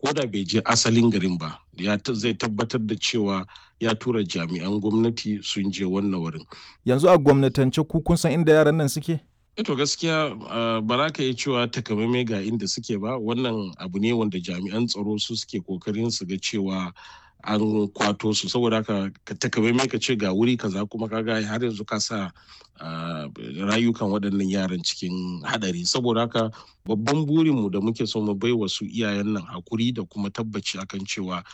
ko da bai je asalin garin ba ya zai tabbatar da cewa ya tura jami'an gwamnati sun je wannan wurin yanzu a gwamnatance ku kun san inda yaran nan suke to gaskiya ba za ka iya cewa takamaimai ga inda suke ba wannan abu ne wanda jami'an tsaro su suke kokarin su ga cewa an kwato su saboda haka ka takamaimai ka ce ga wuri kaza kuma kaga har yanzu ka sa rayukan waɗannan yaran cikin hadari saboda haka babban burinmu da muke so mu bai wa su iyayen nan hakuri da kuma tabbaci akan cewa